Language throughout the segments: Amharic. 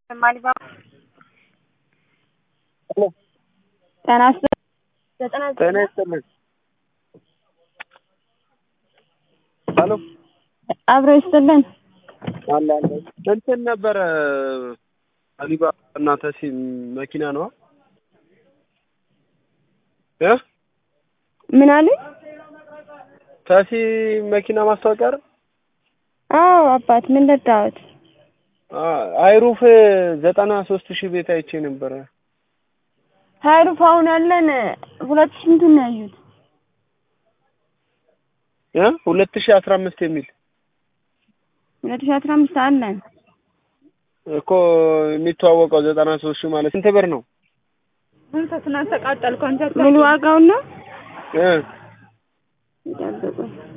ማሊባባ ጤና ይስጥልኝ ዘጠና ጤና ይስጥልኝ። ሄሎ አብሮ ይስጥልን። አለ አለ እንትን ነበረ አሊባባ እና ተሲ መኪና ነዋ እ ምን አሉኝ? ተሲ መኪና ማስታወቂያ አይደል? አዎ አባት ምን ልርዳዎት? አይሩፍ ዘጠና ሶስት ሺህ ቤት አይቼ ነበረ። ሀይሩፍ አሁን ያለን ሁለት ሺህ ስንቱን ነው ያዩት? እ ሁለት ሺህ አስራ አምስት የሚል ሁለት ሺህ አስራ አምስት አለን እኮ የሚተዋወቀው ዘጠና ሶስት ሺህ ማለት ስንት ብር ነው? ምን ዋጋውን ነው? እ ይጠብቁ።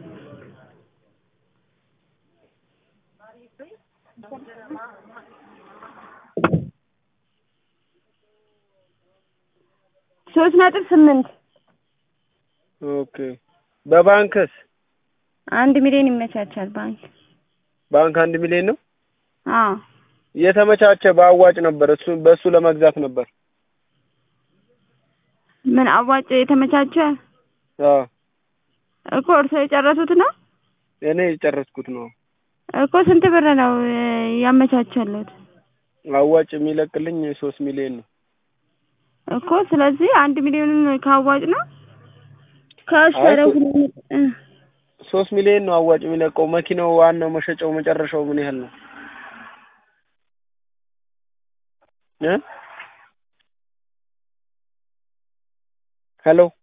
ሶስት ነጥብ ስምንት ኦኬ በባንክስ አንድ ሚሊዮን ይመቻቻል ባንክ። ባንክ አንድ ሚሊዮን ነው አዎ የተመቻቸ በአዋጭ ነበር። እሱ በእሱ ለመግዛት ነበር። ምን አዋጭ የተመቻቸ አዎ እኮ እርሶ የጨረሱት ነው እኔ የጨረስኩት ነው። እኮ ስንት ብር ነው ያመቻቸሉት? አዋጭ የሚለቅልኝ ሶስት ሚሊዮን ነው። እኮ ስለዚህ አንድ ሚሊዮንን ካዋጭ ነው ከእሱ አይ ወደ ሶ- ሁለት እ ሶስት ሚሊዮን ነው አዋጭ የሚለቀው። መኪናው ዋናው መሸጫው መጨረሻው ምን ያህል ነው? እ ሄሎ